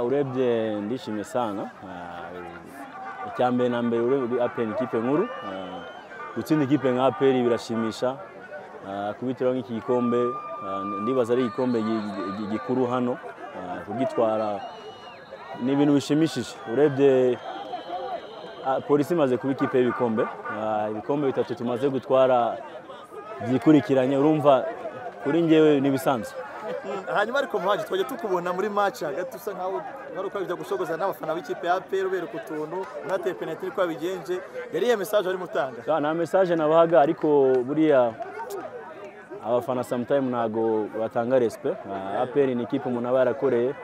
urebye ndishimye sana icya mbere na mbere urebye aperi ni ikipe nkuru gutsinda ikipe nka aperi birashimisha kubitiraho nk'iki gikombe ndibaza ari igikombe gikuru hano kugitwara ni ibintu bishimishije urebye polisi imaze kuba ikipe y'ibikombe ibikombe bitatu tumaze gutwara byikurikiranye urumva kuri ngewe n'ibisanzwe hanyuma ariko muhaji twajya tukubona muri match hagati usa nkaho wari ukabijya gushogoza n'abafana b'ikipe ya APR ubereka utuntu unateye penalty uko yabigenje yari iyo message arimo utanga nta message nabahaga ariko buriya abafana sometime ntago batanga respect APR ni ikipe umuntu aba yarakoreye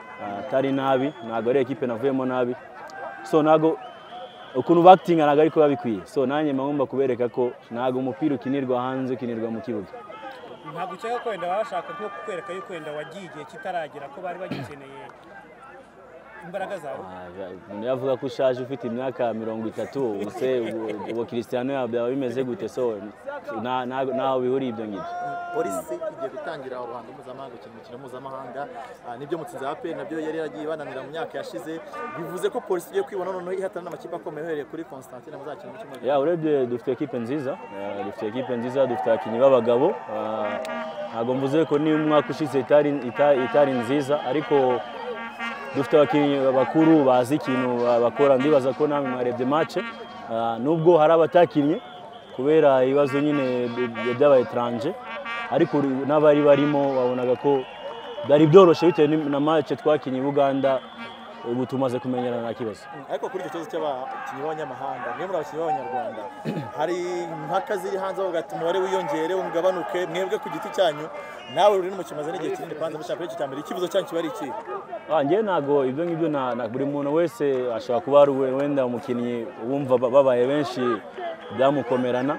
atari nabi ntago ari ikipe navuyemo nabi so ntago ukuntu bakitinga ntago ariko babikwiye so nanjye mbagomba kubereka ko ntago umupira ukinirwa hanze ukinirwa mu kibuga ntabwo ucyeka ko wenda bashaka nko kukwereka yuko wenda wagiye igihe kitaragera ko bari bagikeneye imbaraga zawe umuntu yavuga ko ushaje ufite imyaka mirongo itatu ubuse ubu kirisitiyano byaba bimeze gute so ntaho bihuriye ibyo ngibyo polisi igiye gutangira uruhando mpuzamahanga ukina umukino mpuzamahanga nibyo mutsinzi ya aperi nabyo yari yaragiye bananira mu myaka yashize bivuze ko polisi igiye kwibona noneho ihatana n'amakipe akomeye uhereye kuri constantine muzakina mu cyumweru ya urebye dufite ekipe nziza dufite ekipe nziza dufite abakinnyi b'abagabo ntabwo mvuze ko niba umwaka ushize itari nziza ariko dufite abakinnyi bakuru bazi ikintu bakora ndibaza ko namwe mwarebye mace nubwo hari abatakinnye kubera ibibazo nyine by'abayetaranje ariko n'abari barimo babonaga ko byari byoroshye bitewe na mace twakinnye i buganda ubu tumaze kumenyerana nta kibazo ariko kuri icyo kibazo cy'abakinnyi b'abanyamahanga mwe muri abakinnyi b'abanyarwanda hari impaka ziri hanze avuga ati umubare wiyongere ungabanuke mwebwe ku giti cyanyu nawe ruri mu kimaze n'igihe kinini kwanza mushaka icyo cyambere ikibazo cyanyu kiba ari ikihe ngewe ntabwo ibyo ngibyo buri muntu wese ashobora kuba ari wenda umukinnyi wumva babaye benshi byamukomerana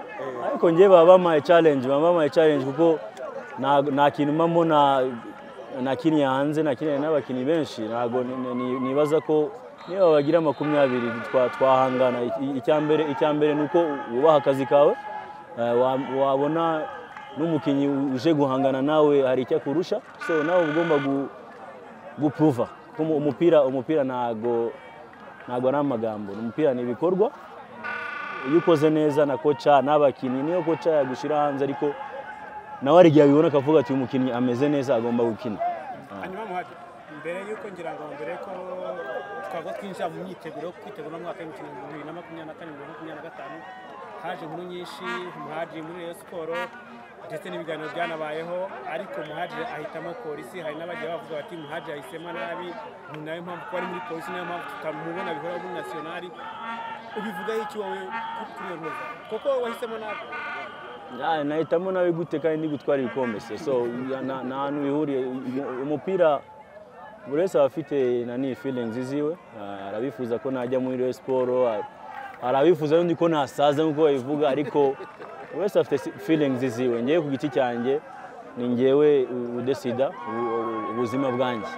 ariko ngewe baba bamuhaye challenge baba bamuhaye challenge kuko nta kintu mpamo nakiniye hanze nakiniye n'abakinnyi benshi ntabwo nibaza ko niba bagira makumyabiri twahangana icya mbere ni uko wubaha akazi kawe wabona n'umukinnyi uje guhangana nawe hari icyo akurusha so nawe ugomba gupuruva umupira umupira ntabwo ntabwo ari amagambo umupira ni ibikorwa iyo ukoze neza na koca n'abakinnyi niyo koca yagushyira hanze ariko nawe hari igihe abibona akavuga ati uyu mukinnyi ameze neza agomba gukina hanyuma muhate mbere y'uko ngira ngo mbere ko twava twinjira mu myiteguro yo kwitegura umwaka w'imikino bibiri na makumyabiri na kane bibiri na makumyabiri na gatanu haje inkuru nyinshi muhaji muri rayon siporo ndetse n'ibiganiro byanabayeho ariko muhaji ahitamo polisi hari n'abagiye bavuga bati muhaji yahisemo nabi ni nayo mpamvu ko ari muri polisi niyo mpamvu tutamubona bihora muri nasiyonari ubivugaho iki wowe kuri iyo nkuru kuko wahisemo nabi nahitamo nawe gute kandi ndi gutwara ibikombe se so nta hantu bihuriye umupira buri wese aba afite na ni filingi ziwe arabifuza ko najya muri reyo siporo hari abifuza n'undi ko nasaza nk'uko babivuga ariko buri wese afite filingi ziwe ngewe ku giti cyanjye ni ngewe udesida ubuzima bwanjye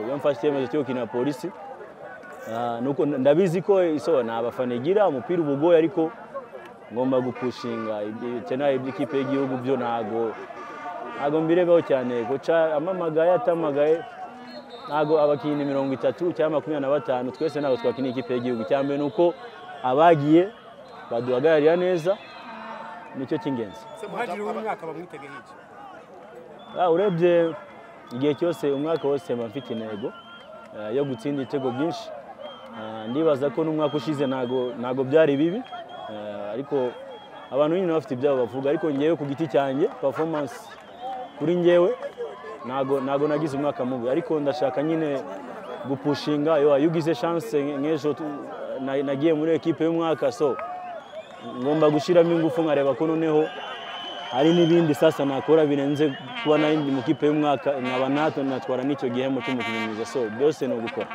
iyo mfashe icyemezo cyo gukina polisi ndabizi ko ni abafana igira umupira uba ugoye ariko ngomba gupushinga ibikenewe by'ikipe y'igihugu byo ntago ntago mbirebeho cyane guca amamagaye atamagaye ntago abakinnyi mirongo itatu cyangwa makumyabiri na batanu twese ntabwo twakina ikipe y'igihugu cya mbere ni uko abagiye baduhagararira neza nicyo cy'ingenzi muhagire w'umwaka bamwitegeye iki urebye igihe cyose umwaka wose mba mfite intego yo gutsinda ibitego byinshi ndibaza ko n'umwaka ushize ntago byari bibi ariko abantu nyine bafite ibyabo bavuga ariko ngewe ku giti cyanjye performance kuri ngewe ntago nagize umwaka mubi ariko ndashaka nyine gupushinga iyo ugize chance nk'ejo nagiye muri ekipe y'umwaka so ngomba gushyiramo ingufu nkareba ko noneho hari n'ibindi sasa nakora birenze kuba nari mu kipe y'umwaka nkaba natwe natwara n'icyo gihembo cy'umukinnyi mwiza so byose ni ugukora